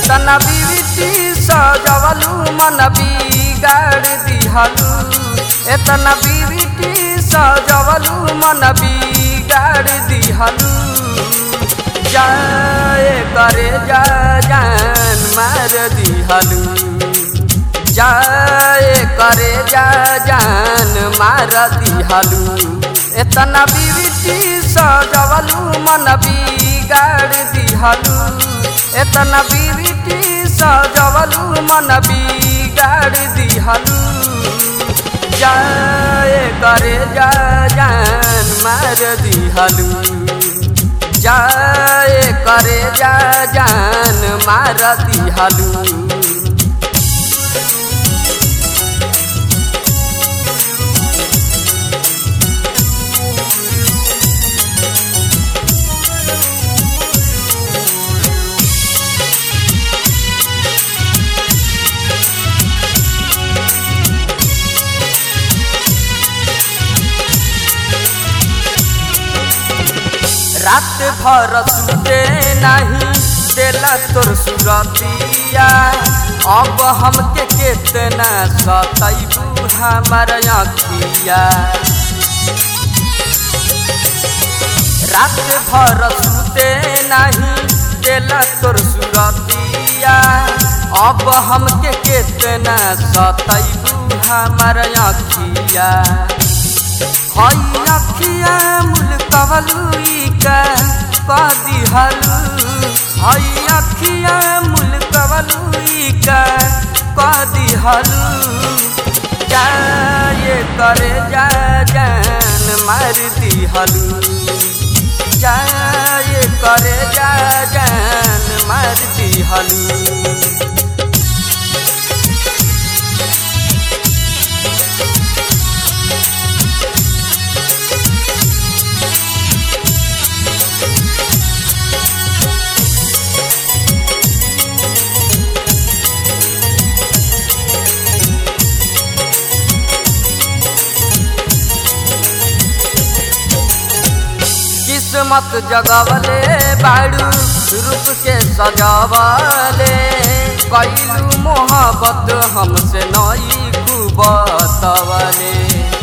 एतना बीविती सजवलू मन बिगाड़ दिहलू एतना बीविती सजवलू मन बिगाड़ दिहलू जाए करे जा जान मार दिहलू जाए करे जा जान मार दिहलू एतना बीविती सजवलू मन बिगाड़ दिहलू एतना बीविती सजवलू मन बिगाड़ दिहलू जाए करे जा जान मार दिहलू जाए करे जा जान मार दिहलू रात भर सुते नहीं देला तोर सुरतिया अब हमके केतना सतैबू हमार अखिया रात भर सुते नहीं देला तोर सुरतिया अब हमके केतना सतैबू हमार अखिया हई अखिया मुल्कवलुई का कदी हलू हई अखिया मुल्कवलुई का कदी हलू जाए करे जा जान मार दी हलू जाए करे जा जान मार दी हलू किस्मत जगवले बाड़ू रूप के सजावले कैलू मोहब्बत हमसे नई कुबतवले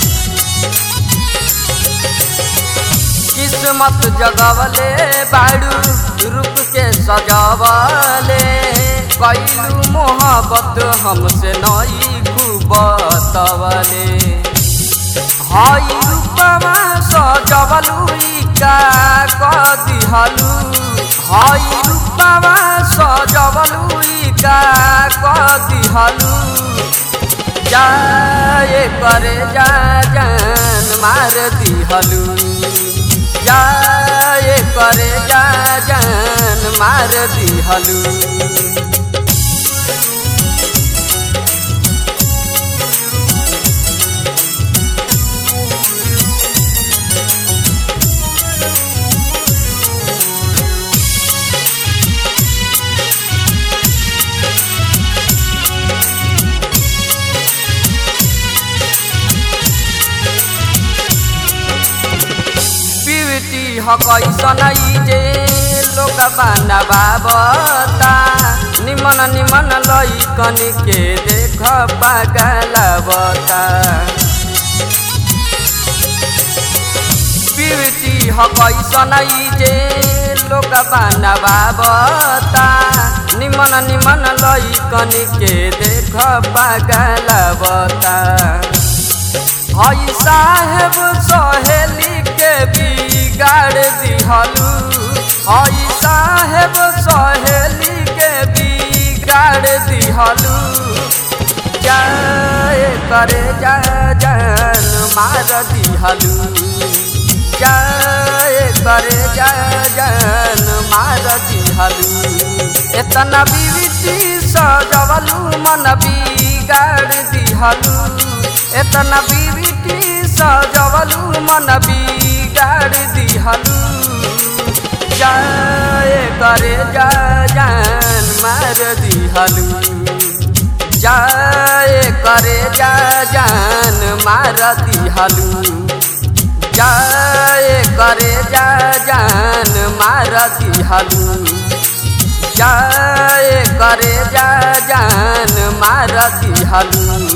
किस्मत जगवले बाड़ू रूप के सजावले कैलू मोहब्बत हमसे नई कुबतवले हई रूपमा सजवलुई का कदिहलु हई रूपमा सजवलुई का कदिहलु जाए करे जा जान मार दिहलु जाए करे जा जान मार दिहलु पिविटी हकैसन जे लोक बाना बाबता निमन निमन लैकन के देख पागलबता पिविटी हकैसन जे लोक बाना बाबता निमन निमन लैकन के देख पागलबता हई साहेब सहेली के बिगाड़ दिहलू हई साहेब सहेली के बिगाड़ दिहलू जाए करे जा जान मार दिहलू जाए करे जा जान मार दिहलू एतना बीविती सजवलू मन बिगाड़ दिहलू एतना बीविती सजवलू मन बिगाड़ दिहलू जाए करे जा जान मार दिहलू जाए करे जा जान मार दिहलू जाए करे जा जान मार दिहलू जाए करे करे जा जान मार दिहलू